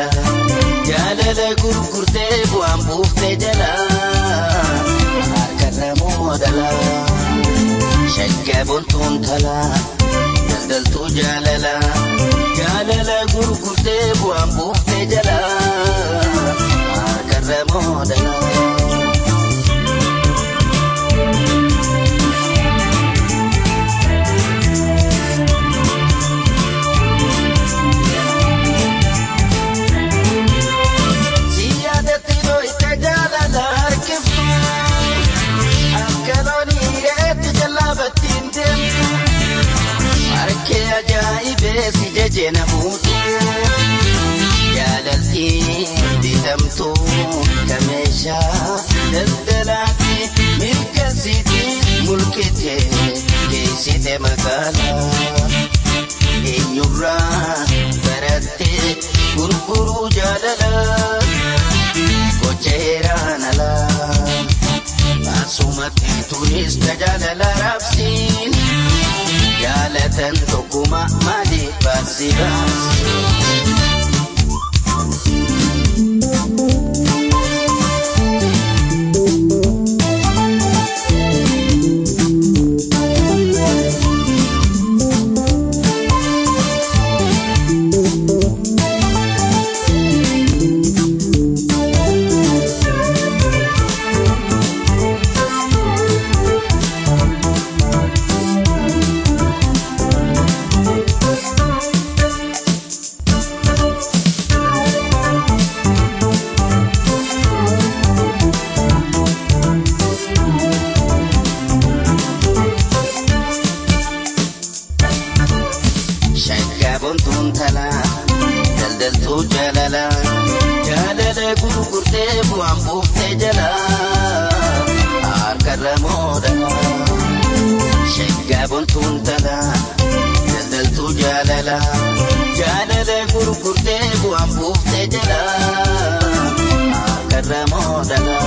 jaalala gurgurtee bu'aan buuftee jala harkarra moodala shaggaa bontuun tala daldaltuu jaalala jaalala gurgurtee bu'aan buuftee jala harkarra moodala. si jeje namuutu jaalaltiin bitamtu kameeshaa daldalaatti mirkasiiti mulkite geessite magaalaa eenyurraa baratte gurguruu jaalala gocheeraan alaa asumatti tunis tajaajila raabsiin. jaalatan tokkuma malee baasii baasii. bontuun talaa daldaltuu jaalala jaalala gurgurtee bu'aan buuftee jala harkarra moodala shaggaa bontuun talaa daldaltuu jaalala jaalala gurgurtee bu'aan buuftee jala harkarra moodala.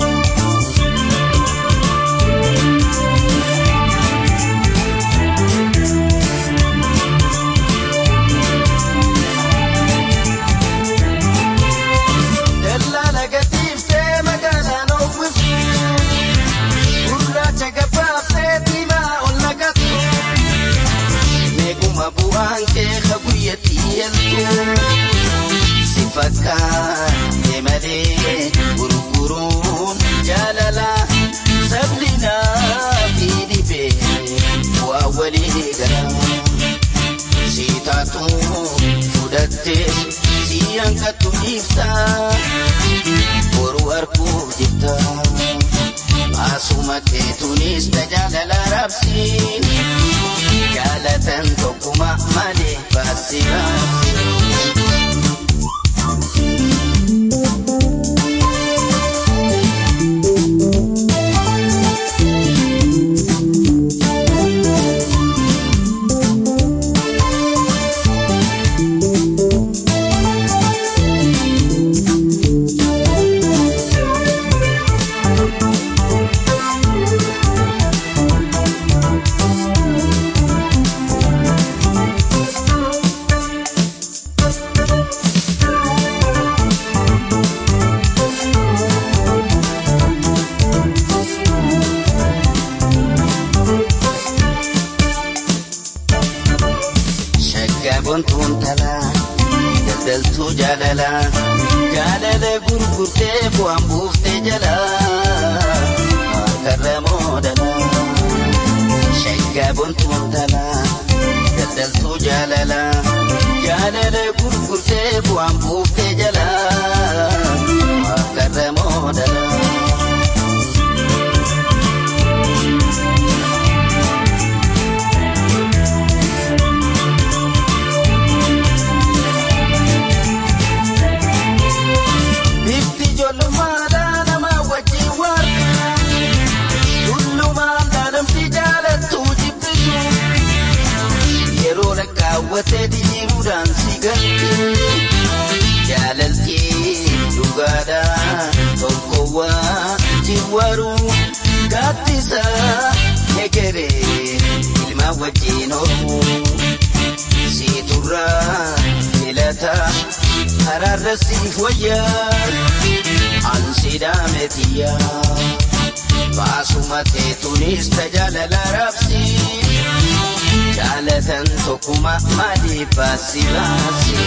bu'aan kee kaguyyatti yaltu si fakkaate malee gurguruun jaalala sablinaa fi dhibee bu'aa walii gara si taatu fudhattee si hanqattu dhiifta boru arguuf jirta asuma keetunis tajaajila raabsiin. jaalatan tokkuma malee baasii baasii. bontuun talaa daldaltuu jaalala jaalala gurgurtee bu'aan buuftee jala harkarra moodala shaggaa bontuun talaa daldaltuu jaalala jaalala gurgurtee bu'aan buuftee jala harkarra moodala. raawwatee diiruudhaan si galti jaalaltii dhugaadhaa tokkowwaa jiwaru gaaddisa egeree ilma wajjin oolu siiturraa filata haraarra siif wayyaa ansiidhaame tiyyaa baasuma teetuunis tajaajila raabsi jaalatan tokkuma maaliif baasi baasi.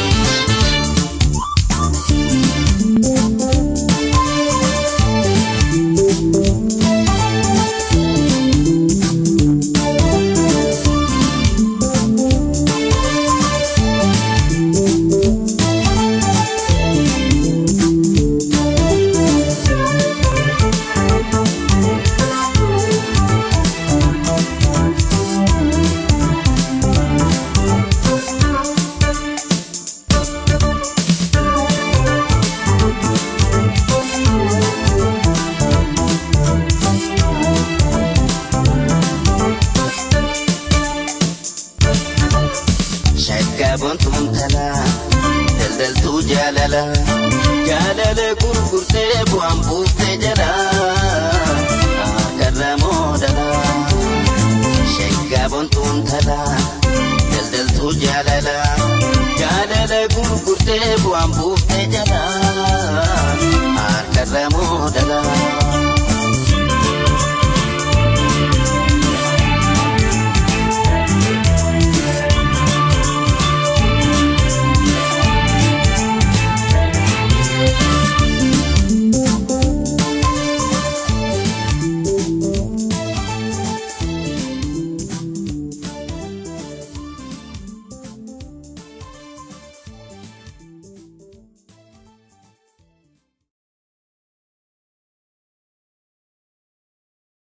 Shaggaboontuun talaa daldaltuu jaalala jaalala gurgurtee bu'aan buuftee jala akarra moodala. Shaggaboontuun talaa daldaltuu jaalala jaalala gurgurtee bu'aan buuftee